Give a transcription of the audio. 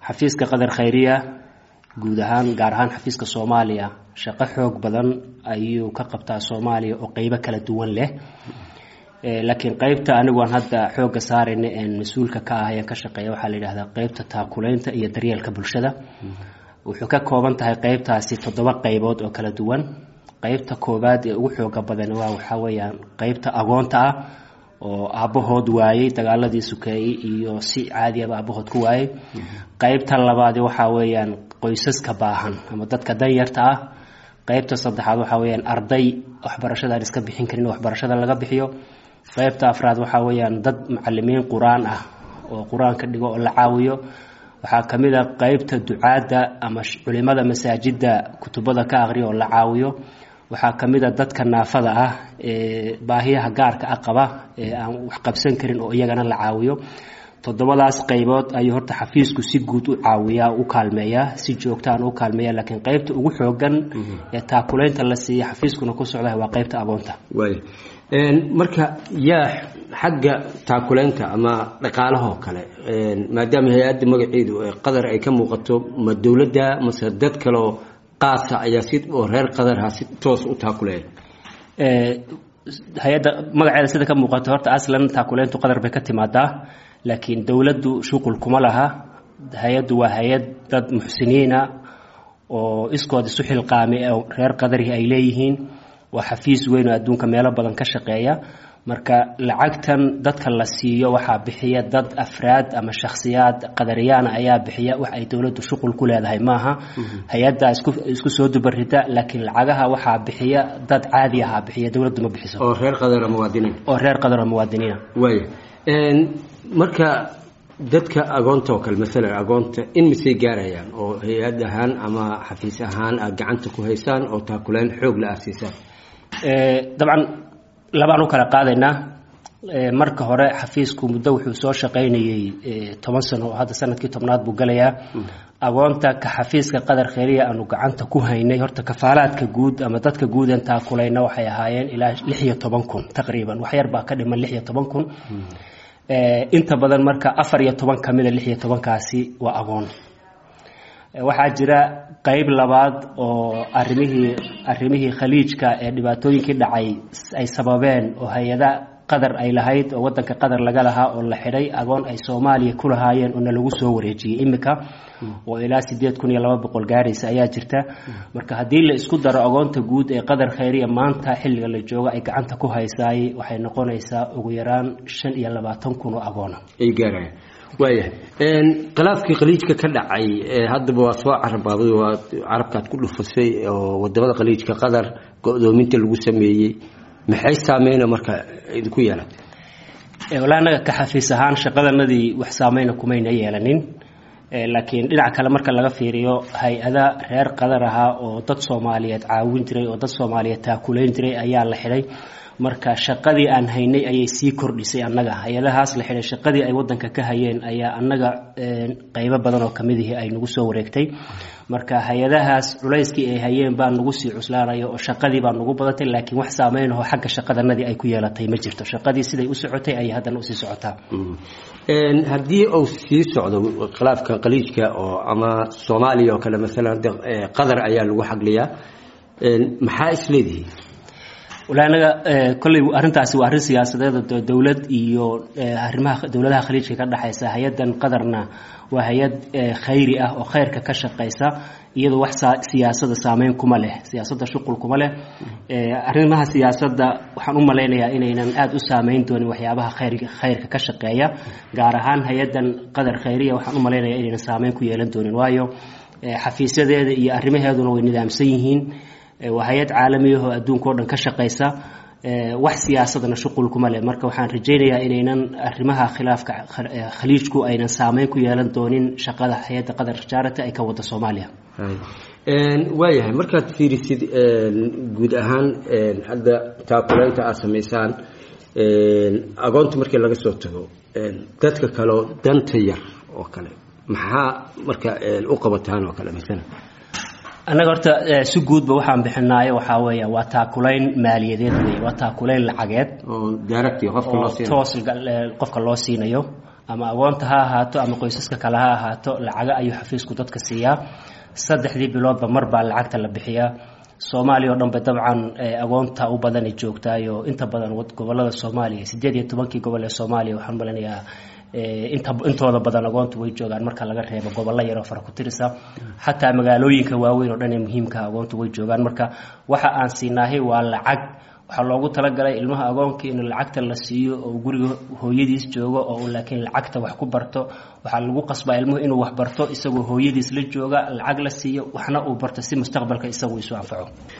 xafiiska qadar khayriya guud ahaan gaar ahaan xafiiska soomaaliya shaqo xoog badan ayuu ka qabtaa soomaaliya oo qeybo kala duwan leh laakiin qeybta aniguan hadda xooga saarayna een mas-uulka ka ah ayaan ka shaqeeya waxaa la yidhahdaa qeybta taakuleynta iyo daryeelka bulshada wuxuu ka kooban tahay qeybtaasi toddoba qeybood oo kala duwan qeybta koowaad ee ugu xooga badan waa waxaa weeyaan qeybta agoonta ah oo aabbahood waayey dagaaladii sukeeyey iyo si caadiyaba aabbahood ku waayey qeybta labaadi waxaa weeyaan qoysaska baahan ama dadka danyarta ah qeybta saddexaad waxaa weyaan arday waxbarashada aan iska bixin karin waxbarashada laga bixiyo qeybta afraad waxaa weyaan dad macalimiin qur-aan ah oo qur-aanka dhigo oo la caawiyo waxaa kamid a qeybta ducaadda ama culimada masaajida kutubada ka aqriya oo la caawiyo waxaa kamid a dadka naafada ah ee baahiyaha gaarka ah qaba ee aan wax qabsan karin oo iyagana la caawiyo toddobadaas qeybood ayuu horta xafiisku si guud u caawiyaa u kaalmeeyaa si joogtaan u kaalmeeya laakiin qeybta ugu xoogan ee taakuleynta la siiya xafiiskuna ku socda waa qeybta agoonta waaya marka yaa xagga taakuleynta ama dhaqaalahoo kale maadaama hay-adda magaceedu qadar ay ka muuqato ma dowladda mase dad kaleoo qaasa ayaa si oo reer qadarha si toos u taakuleeya hay-adda magaceeda sida ka muuqato horta aslan taakuleyntu qadar bay ka timaadaa laakiin dowladdu shuqul kuma laha hay-addu waa hay-ad dad muxsiniina oo iskood isu xilqaamay oo reer qadarihi ay leeyihiin waa xafiis weyn oo adduunka meelo badan ka shaqeeya marka lacagtan dadka la siiyo waxaa bixiya dad afraad ama shakhsiyaad qadariyaana ayaa bixiya wax ay dowladdu shuqul ku leedahay maaha hay-addaa isku soo dubarida laakiin lacagaha waxaa bixiya dad caadi ahaa bixiya dowladdu ma bixiso oo reer qadara muwaadiniin oo reer qadaro muwaadiniina waaya marka dadka agoonta oo kale maalan agoonta in misay gaarayaan oo hay-ad ahaan ama xafiis ahaan aad gacanta ku haysaan oo taakuleyn xoog la aasiisaan dabcan labaan u kala qaadaynaa marka hore xafiisku muddo wuxuu soo shaqaynayey toban sano oo hadda sanadkii tobnaad buu galayaa agoonta ka xafiiska qadar kheyriya aanu gacanta ku haynay horta kafaalaadka guud ama dadka guudan taakulayna waxay ahaayeen ilaa lix iyo toban kun taqriiban waxyar baa ka dhiman lix iyo toban kun inta badan marka afar iyo toban ka mida lix iyo tobankaasi waa agoon waxaa jira qeyb labaad oo arimihii arrimihii khaliijka ee dhibaatooyinkii dhacay ay sababeen oo hay-ada qadar ay lahayd oo wadanka qadar laga lahaa oo la xidhay agoon ay soomaaliya ku lahaayeen oona lagu soo wareejiyey imika oo ilaa sideed kun iyo laba boqol gaaraysa ayaa jirta marka haddii la isku daro agoonta guud ee qadar khayriya maanta xilliga la joogo ay gacanta ku haysaay waxay noqonaysaa ugu yaraan shan iyo labaatan kun oo agoona ay gaarayaan waayahay khilaafkii khaliijka ka dhacay haddaba waa soo carabaaday waa carabkaad ku dhufasay oo wadamada khaliijka qadar go-doominta lagu sameeyey maxay saameyna marka idinku yeelatay walahi annaga ka xafiis ahaan shaqadanadii wax saameyna kumayna yeelanin laakiin dhinac kale marka laga fiiriyo hay-ada reer qadar ahaa oo dad soomaaliyeed caawin jiray oo dad soomaaliyeed taakuleyn jiray ayaa la xidhay marka shaqadii aan haynay ayay sii kordhisay annaga hay-adahaas la xidhay shaqadii ay wadanka ka hayeen ayaa annaga qeybo badan oo kamid ihi ay nagu soo wareegtay marka hay-adahaas culayskii ay hayeen baa nagu sii cuslaanaya oo shaqadii baa nagu badatay laakiin wax saameynahoo xagga shaqadanadii ay ku yeelatay ma jirto shaqadii siday u socotay ayay haddana usii socotaa haddii uu sii socdo khilaafka khaliijka oo ama soomaaliya oo kale maalan qadar ayaa lagu xagliyaa maxaa isleedihi walahi anaga kolley arrintaasi waa arrin siyaasadeed oo dowlad iyo arrimaha dowladaha khaliijka ka dhexaysa hay-addan qadarna waa hay-ad khayri ah oo khayrka ka shaqaysa iyadoo wax siyaasada saameyn kuma leh siyaasadda shuqul kuma leh arrimaha siyaasadda waxaan u malaynayaa inaynan aada u saameyn doonin waxyaabaha khayr khayrka ka shaqeeya gaar ahaan hay-addan qadar khayriya waxaan u malaynayaa inaynan saameyn ku yeelan doonin waayo xafiisyadeeda iyo arrimaheeduna way nidaamsan yihiin waa hay-ad caalamiyahoo adduunka o dhan ka shaqaysa wax siyaasadana shuqul kuma leh marka waxaan rajaynayaa inaynan arrimaha khilaafka khaliijku aynan saameyn ku yeelan doonin shaqada hay-adda qadar charity ay ka wada soomaaliya waayahay markaad fiirisid guud ahaan hadda taakuleynta aada samaysaan agoonta markii laga soo tago dadka kaleo danta yar oo kale maxaa marka u qabataan oo kale masala annaga horta si guudba waxaan bixinaayo waxaa weeya waa taakulayn maaliyadeed wey waa taakulayn lacageed oo daaragti qofka loo siinayo toos qofka loo siinayo ama agoonta ha ahaato ama qoysaska kale ha ahaato lacaga ayuu xafiisku dadka siiyaa saddexdii biloodba mar baa lacagta la bixiyaa soomaaliya oo dhanba dabcan agoonta u badanay joogtaayo inta badan gobolada soomaaliya sideed iyo tobankii gobol ee soomaaliya waxaan malinayaa inta intooda badan agoontu way joogaan marka laga reebo gobollo yaroo fara ku tirisa xataa magaalooyinka waaweyn oo dhan ee muhiimka agoontu way joogaan marka waxa aan siinaahay waa lacag waxaa loogu talagalay ilmaha agoonka in lacagta la siiyo oo guriga hooyadiis joogo oo laakiin lacagta wax ku barto waxaa lagu qasbaa ilmuhu inuu wax barto isagoo hooyadiis la jooga lacag la siiyo waxna uu barto si mustaqbalka isagu isu anfaco